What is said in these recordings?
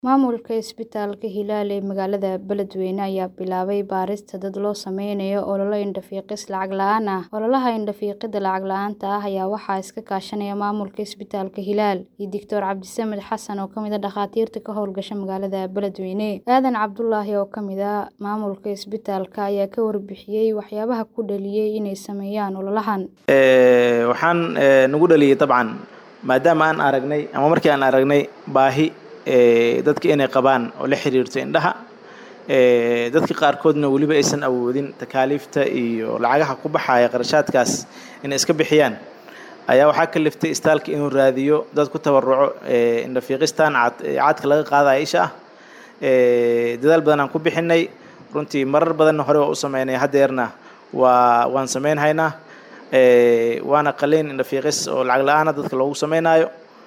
Maamulka isbitaalka Hilaale ee magaalada Beledweyne ayaa bilaabay baarista dad loo sameynayo olole indho-fiiqis lacag la'aan ah. Ololaha indho-fiiqida lacag la'aanta ah ayaa waxaa iska kaashanaya maamulka isbitaalka Hilaal iyo Dr. Cabdisamed Xasan oo ka mid ah dhakhaatiirta ka howlgasha magaalada Beledweyne. Aadan Cabdulaahi oo ka mid ah maamulka isbitaalka ayaa ka warbixiyay waxyaabaha ku dhaliyay inay sameeyaan ololahan. waxaan nagu dhaliyay dabcan maadaama aan aragnay ama markii aan aragnay baahi dadka inay qabaan oo la xiriirto indhaha dadka qaarkoodna weliba aysan awoodin takaaliifta iyo lacagaha ku baxaya qarashaadkaas inay iska bixiyaan ayaa waxaa kaliftay istaalka inuu raadiyo dad ku tabaruco indho-fiiqistan caadka laga qaadaya isha ah dadaal badan aan ku bixinay runtii marar badanna hore waa u sameynay haddeerna waa waan sameynhaynaa waana qaliin indho-fiiqis oo lacag la-aana dadka loogu sameynaayo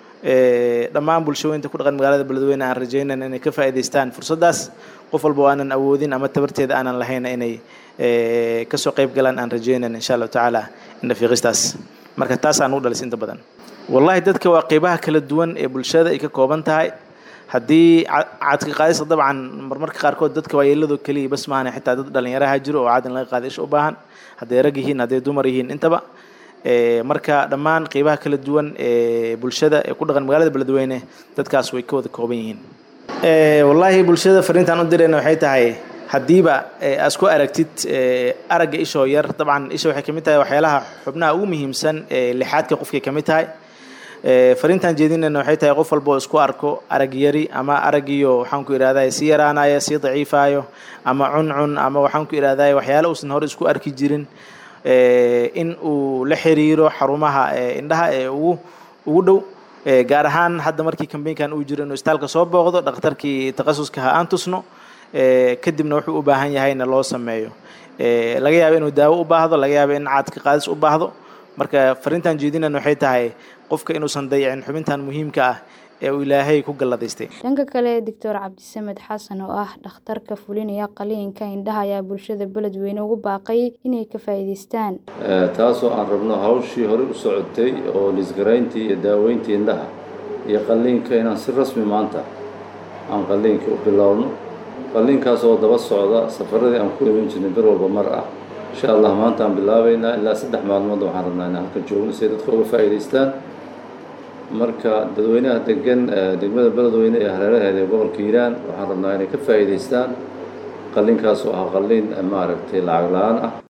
dhammaan bulshooyinka ku dhaqan magaalada beledweyne aan rajeynayna inay ka faa'iidaystaan fursaddaas qof walba oo aanan awoodin ama tabarteeda aanan lahayn inay kasoo qayb galaan aan rajeynayna insha allahu tacaala indho-fiiqistaas marka taas aan u dhalis inta badan wallahi dadka waa qeybaha kala duwan ee bulshada ay ka kooban tahay haddii caadka qaadista dabcan marmarka qaarkood dadka waayeelado keliya bas maahan xitaa dad dhalinyaraha jiro oo caad in laga qaada isha u baahan hadday rag yihiin hadday dumar yihiin intaba marka dhammaan qeybaha kala duwan ee bulshada ee ku dhaqan magaalada beledweyne dadkaas way ka wada kooban yihiin wallaahi bulshada fariintaan u dirayna waxay tahay haddiiba aad isku aragtid aragga ishoo yar dabcan isha waxay kamid tahay waxyaalaha xubnaha ugu muhiimsan ee lixaadka qofkay kamid tahay fariintaan jeedinayna waxay tahay qof walba oo isku arko arag yari ama araggiyo waxaan ku idhahdaa sii yaraanaya sii daciifayo ama cuncun ama waxaan ku idhahdaa waxyaala uusan hore isku arki jirin in uu la xiriiro xarumaha indhaha ee ugu ugu dhow gaar ahaan hadda markii kambeynkan uu jiro inuu istaalka soo booqdo dhakhtarkii takhasuska ha aan tusno kadibna wuxuu u baahan yahayna loo sameeyo laga yaabo inuu daawo u baahdo laga yaabo in caadka qaadis u baahdo marka fariintan jeedinayna waxay tahay qofka inuusan dayicin xubintan muhiimka ah ee uu ilaahay ku galladaystay dhanka kale doctor cabdisamed xasan oo ah dhakhtarka fulinaya qaliinka indhaha ayaa bulshada beledweyne ugu baaqay inay ka faa'iidaystaan taasoo aan rabno hawshii horey u socotay oo lisgarayntii iyo daaweyntii indhaha iyo qalliinka inaan si rasmi maanta aan qalliinka u bilowno qalliinkaas oo daba socda safaradii aan ku iman jirnay bir walba mar ah insha allah maanta aan bilaabaynaa ilaa saddex maalmood waxaan rabnaa inaan halkan joogno si ay dadka uga faa'iidaystaan marka dadweynaha degan degmada beledweyne ee hareeraheeda ee gobolka hiiraan waxaan rabnaa inay ka faa'iidaystaan qalliinkaas oo ah qalliin maaragtay lacag la-aan ah